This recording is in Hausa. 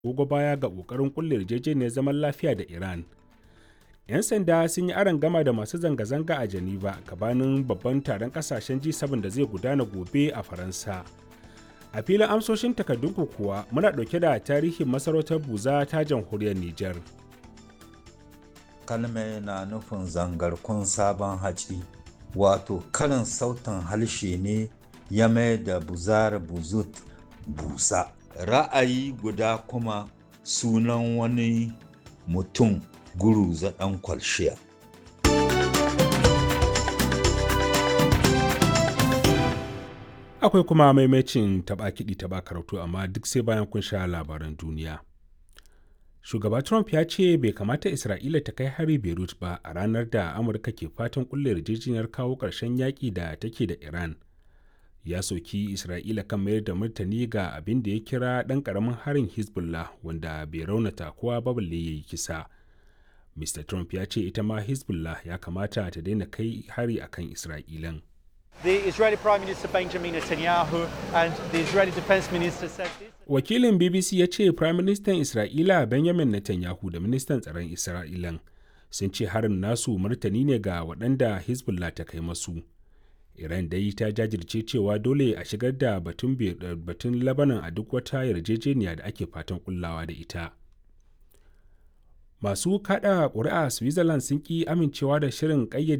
gogo baya ga ƙoƙarin kulle yarjejeniyar zaman lafiya da Iran. 'Yan sanda sun yi aron gama da masu zanga-zanga a Geneva gabanin babban taron kasashen G7 da zai gudana gobe a Faransa. A filin amsoshin takardunku kuwa muna ɗauke da tarihin masarautar Buza ta jamhuriyar Nijar. Kalme na nufin zangarkun sabon haci, wato karin sautin harshe ne ya mai da buzar buzut busa. Ra'ayi guda kuma sunan wani mutum guru ɗan kwalshiya. Akwai kuma maimacin taɓa kiɗi taɓa karatu amma duk sai bayan kun sha labaran duniya. Shugaba Trump ya ce bai kamata Isra'ila ta kai hari Beirut ba a ranar da Amurka ke fatan kulle yarjejeniyar kawo ƙarshen yaƙi da take da Iran. Ya soki Isra'ila kan mayar da martani ga abin da ya kira ɗan ƙaramin harin Hezbollah wanda bai raunata kowa ba balle ya yi kisa. Mr. Trump ya ce ita ma Hezbollah ya kamata ta daina kai hari akan Isra'ilan. The Israeli Prime Minister Benjamin Netanyahu and the Israeli Defense Minister said this. Wakilin BBC ya ce Prime Minister Isra'ila Benjamin Netanyahu da Ministan Tsaron Isra'ilan sun ce harin nasu martani ne ga waɗanda Hezbollah ta kai masu. Iran dai ta jajirce cewa dole a shigar da batun batun Lebanon a duk wata yarjejeniya da ake fatan kullawa da ita. Masu kada ƙuri'a Switzerland sun ki amincewa da shirin ƙayyade